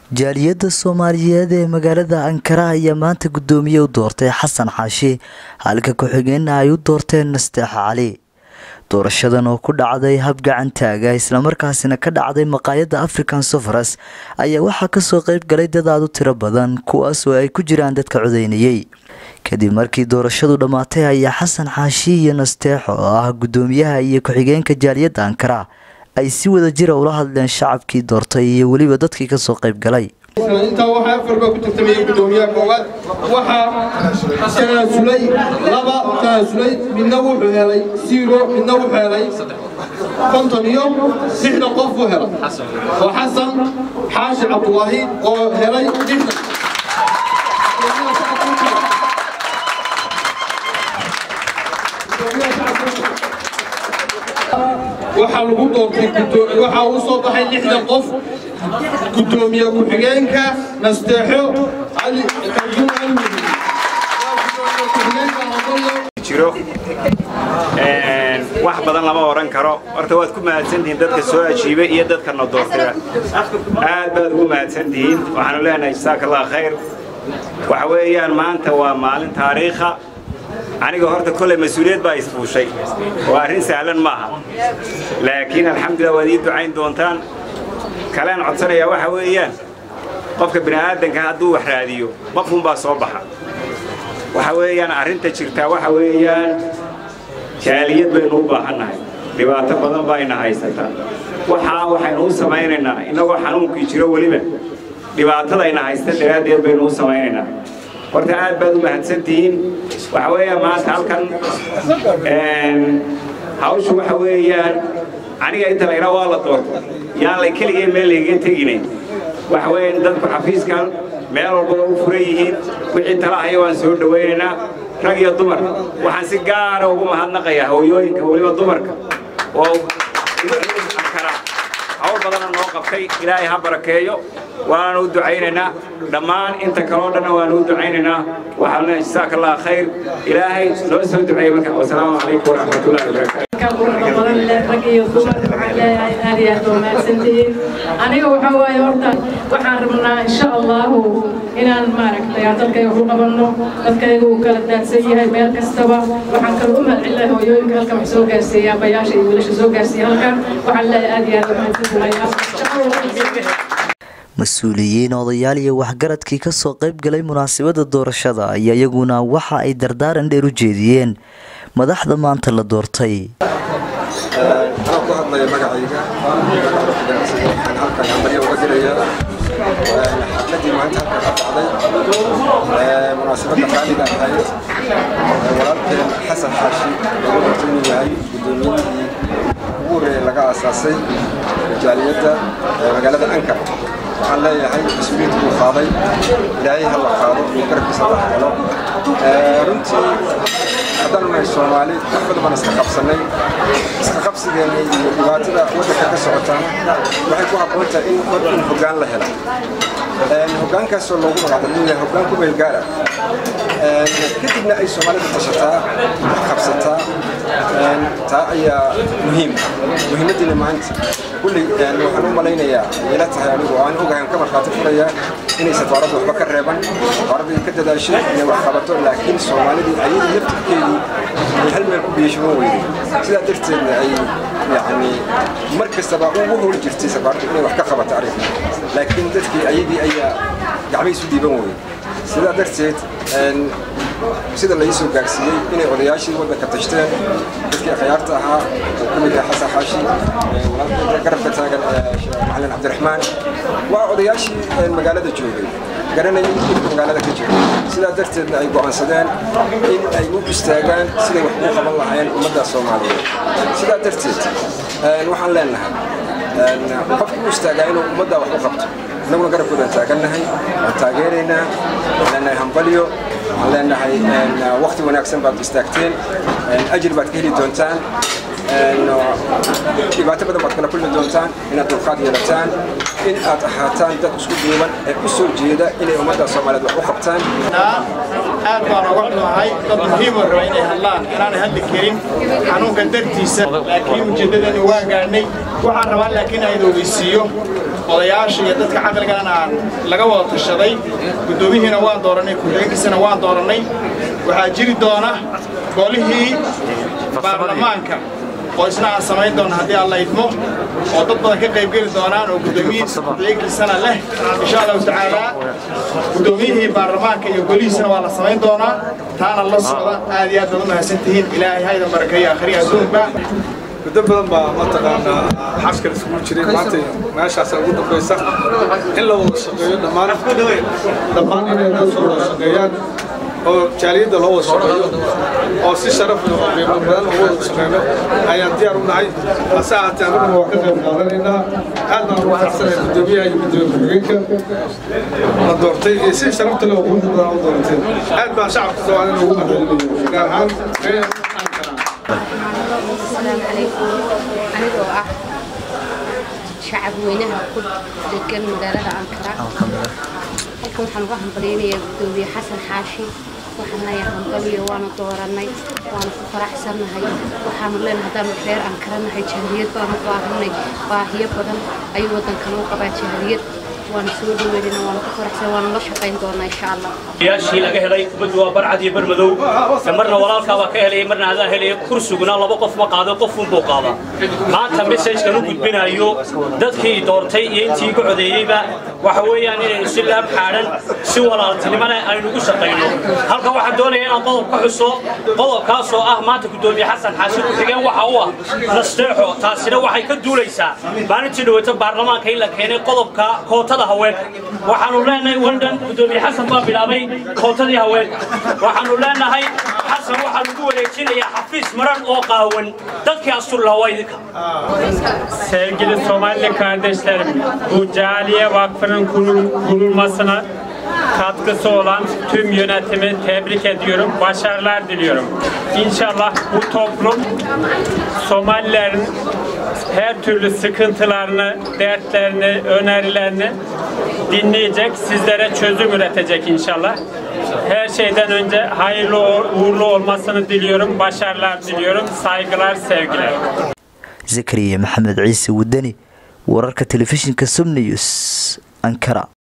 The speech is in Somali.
jaaliyadda soomaaliyeed ee magaalada ankara ayaa maanta guddoomiye u doortay xasan xaashi halka ku-xigeenna ay u doorteen nasteex cali doorashadan oo ku dhacday hab gacantaaga islamarkaasina ka dhacday maqaayadda african sofaras ayaa waxaa kasoo qeyb galay dad aad u tiro badan kuwaas oo ay ku jiraan dadka codeynayay kadib markii doorashadu dhammaatay ayaa xasan xaashi iyo nasteexo oo ah guddoomiyaha iyo ku-xigeenka jaaliyadda ankara ay si wada jira ula hadleen shacabkii doortay iyo weliba dadkii kasoo qayb galay intaa waxaa afar baa ku tartamayay guddoomiyaha koowaad waxaa tanaasulay laba tanaasulay midna wuxuu helay zero midna wuxuu helay konton iyo lixdan qof buu helay oo xasan xaashi cabdulaahi oo helay lixdan waxaa lagu doortay waxaa uu soo baxay lixdan qof guddoomiye ku-xigeenka nasteexo cali kalduun almudi jiro wax badan lama odhan karo horta waad ku mahadsantihiin dadka soo ajiibay iyo dadka na doortaya aad baad ugu mahadsantihiin waxaanu leenahay jasaaka allah khayr waxa weeyaan maanta waa maalin taariikha aniga horta kolley mas-uuliyad baa isfuushay oo arrin sahlan maaha laakiin alxamdulillah waad ii ducayn doontaan kaleen codsanayaa waxa weeyaan qofka bini'aadanka hadduu wax raadiyo qofkunbaa soo baxa waxa weeyaan arrinta jirtaa waxa weeyaan jaaliyad baynu u baahannahay dhibaato badan baa ina haysataa waxaa waxaynu u samaynaynaa innagoo xanuunkii jiro weliba dhibaatadayna haysta daraaddeed baynu u samaynaynaa horta aad baad u mahadsantihiin waxa weeyaan maanta halkan hawshu waxa weeyaan aniga inta layidhaa waa la doorto yaan lay keligeen meel laygaga teginayn waxa weeyaan dadku xafiiskan meel walbaba u furan yihiin wixii tala haya waan soo dhowaynaynaa rag iyo dumar waxaan si gaara ugu mahadnaqayaa hooyooyinka weliba dumarka oo ankara hawl badana noo qabtay ilaahay ha barakeeyo waana u ducaynaynaa dhammaan inta kaloo dhanna waanu u ducaynaynaa waxaan leenahay jasaaka allah khayr ilaahay noo soo duceeyey marka wasalaamu calaykum waraxmatullahi wabarakaatu quruxda badan leh rag iyo dumar waxaan leeyahay aad iyo aad waa mahadsantihiin aniga waxaa waaye horta waxaan rabnaa insha allahu inaan maaragtay dadkayga ku qabanno dadkayga uu kala daadsan yahay meel kastaba waxaan kala u mahadcelinahay hooyooyinka halkan wax soo gaarsiiya abayaasha iyo wiilasha soo gaarsiiya halkan waxaan leeyahay aad iyo aad waa mahadsantahay mas-uuliyiin odayaal iyo waxgaradkii kasoo qayb galay munaasabada doorashada ayaa iyaguna waxa ay dardaaran dheer u jeediyeen madaxda maanta la doortay anaa ku hadlaya magacayga waxaan halkan hambalyo uga dirayaa xafladii maanta halkan ka dhacday munaasabadda qaaliga ahayd walaalkeen xasan xaashi lagu doortay inuu yahay guddoomiyadii ugu horreeyay laga aasaasay jaaliyadda magaalada ankar waxaan leeyahay mas-uuliyiinta uu qaaday ilaahay ha la qaado iyo garabkiisa la helo runtii haddaan nahay soomaali wax badan baan iska qabsannay iska qabsigeena iyo dhibaatada waddanka ka socotaana waxay ku habboon tahay in war in hoggaan la helo hoggaankaasoo loogu magacdalin yahay hoggaan ku meelgaara kadibna ay soomaalida tashataa wax qabsataa taa ayaa muhiim muhiimaddiina maanta kulli waxaan u malaynayaa ila tahay anigu aan ogahay aan ka markhaati furayaa inay safaaraddu waxba ka reeban safaaraddu ka dadaashay inay wax qabato laakiin soomaalidii ayadii laftirkeedii ay hal meel ku biyashaban weyday sidaa darteedna ay yacni mar kastaba ugu howl jirtay safaaraddu inay wax ka qabato arrinka laakiin dadkii ayagii ayaa gacmihiisu dhiiban weyday sidaa darteed sida la ii soo gaarsiiyey inay odayaashii waddanka tashteen dadkii akhyaarta ahaa oo ku mid yahay xasan xaashi garabka taagan macalin cabdiraxmaan waa odayaashii magaalada joogay garanayay dhibka magaalada ka jira sidaa darteedna ay go'aansadeen in ay u istaagaan siday wax ugu qaban lahaayeen ummadda soomaaliyeed sidaa darteed waxaan leenahay qofku u istaagaa inuu ummadda wax u qabto innaguna garabkoodaan taagannahay waan taageeraynaa waan leenahay hambalyo waxaan leenahay wakti wanaagsan baad istaagteen ajir baad ka heli doontaan dhibaato badan baad kala kulmi doontaan inaad dulqaad yeelataan in aad ahaataan dad isku duuban ee u soo jeeda inay ummadda soomaaliyeed wax u qabtaan aad baan uga xumahay dad muhiim oo raba inay hadlaan inaanay hadli karin xanuunka dartiisa laakiin ujeeddadani waa gaadhnay waxaan rabaa laakiin aan ogeysiiyo odayaasha iyo dadka caqligana aan laga wada tashaday guddoomihiina waan dooranay ku-xigeenkiisana waan doorannay waxaa jiri doona golihii baarlamaanka oo isna aan samayn doona haddii alla idmo oo dad badan ka qaybgeli doonaan oo guddoomiyihiisa ku-xigeenkiisana leh insha allahu tacaala guddoomiyihii baarlamaanka iyo golihiisana waa la samayn doonaa taana la socda aad iyo aad baad u mahadsantihiin ilaahay haydan barakeeyo akhriya adduunba muddo badan baa mataqaanaa xaskal isugu jiray maanta meeshaasa ugu dambaysa in la wada shaqeeyo dhammaan dhammaan inay la soo wada shaqeeyaan oo jaaliyadda loo wada shaqeeyo oo si sharaf leh oo qiimo badan loo wada shaqeyno ayaan diyaar u nahay hase ahaatee annaguna waa ka qayb qaadanaynaa aad baan ugu faraxsanahay guddoomiyaha iyo guddoomiye ku-xigeenka la doortay iyo si sharafta leh oo quruxda badan u doorateen aad baan shacabka soomaalida ugu mahadcelinayo gaar ahaan السلام عليكم أنا oo ah shacab weynaha ku degan magaalada Ankara halkan waxaan uga hambaleynayaa gudoomiye xasan xaashi waxaan leeyahay hambaliyo waana dooranay waana ku faraxsannahay waxaanu leenahay haddaan reer Ankara nahay jahliyad baanu baahanay baahiyo badan ayuu waddankan u qabaa jahliyad waana soo dhaweynayna waana ku faraxsan waana la shaqayn doonaa insha allah yaashii laga helay kubaddu waa barcad iyo barmadow marna walaalkaa baa ka helaya marna adaan helaya kursiguna laba qof ma qaado qof unbuu qaadaa maanta messajkan u gudbinayo dadkii doortay iyo intii igu codeeyeyba waxa weeyaan inaynu si laab xaadhan si walaaltinimana aynu ugu shaqayno halka waxaan doonaya inaan qodob ka xuso qodobkaasoo ah maanta guddoomiye xasan xaashi ku-xigeen waxa u ah nasteexo taasina waxay ka duulaysaa maalintii dhaweyto baarlamaanka in la keenay qodobka kootada haweenka waxaanu leenahay waldhan guddoomiye xasan baa bilaabay kootadii haweenka waxaanu leenahay xasan waxaa lagu wareejinayaa xafiis maran oo qaawan dadkii astur lahaa waa idinka Sevgili Somali kardeşlerim, bu Caliye Vakfı'nın kurul- kurulmasına katkısı olan tüm yönetimi tebrik ediyorum, başarılar diliyorum. İnşallah bu toplum Somalilerin her türlü sıkıntılarını, dertlerini, önerilerini dinleyecek, sizlere çözüm üretecek inşallah. Her şeyden önce hayırlı uğurlu olmasını diliyorum, başarılar diliyorum, saygılar, sevgiler. zakariya maxamed ciise wadani wararka telefishinka som news ankara